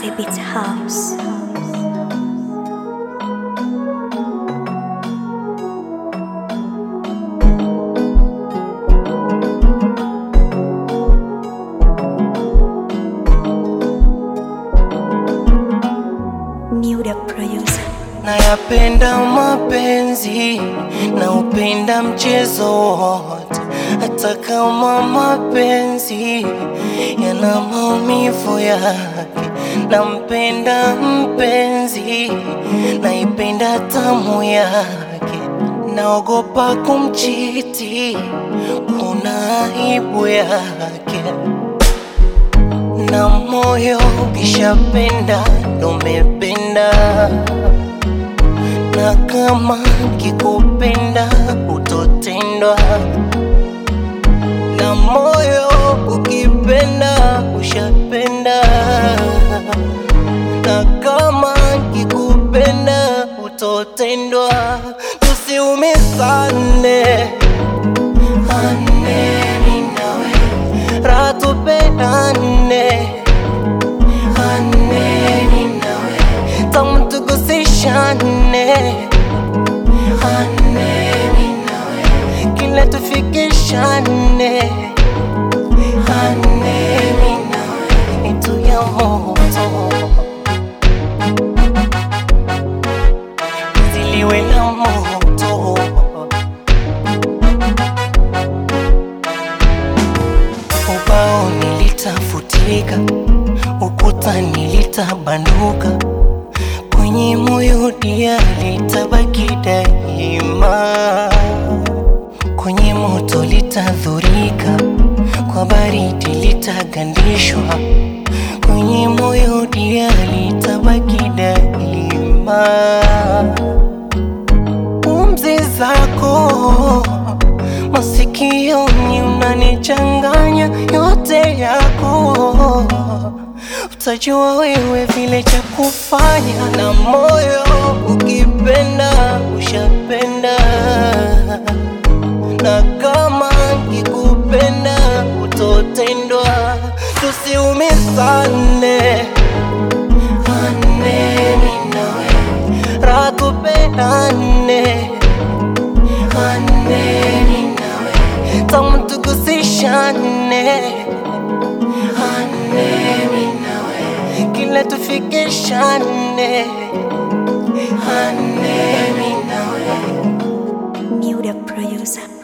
Apache Beats House. Muda producer. Nayapenda mapenzi na upenda mchezo wote, hata kama mapenzi yana maumivu yake. Nampenda mpenzi, naipenda tamu yake, naogopa kumchiti, kuna aibu yake na moyo ukishapenda ndo umependa, na kama kikupenda utotendwa, na moyo ukipenda ushapenda, na kama kikupenda utotendwa, tusiumizane ane mimi nawe raha tupeane ane mimi nawe tamu tugusishane ane mimi nawe kila tufikishane ane mimi nawe itu ya moto ziliwe la moto ubao nilitafutika, ukuta nilitabanduka, kwenye moyo dia litabaki daima, kwenye moto litadhurika, kwa baridi litagandishwa, kwenye moyo dia litabaki daima pumzi zako masikioni unanichanganya yote yako, utajua wewe vile cha kufanya, na moyo ukipenda ushapenda, na kama kikupenda utotendwa, tusiumizane ane mimi nawe raha tupeane ane mimi nawe tamu tugusishane ane mimi nawe kila tufikishane ane mimi nawe Muda producer.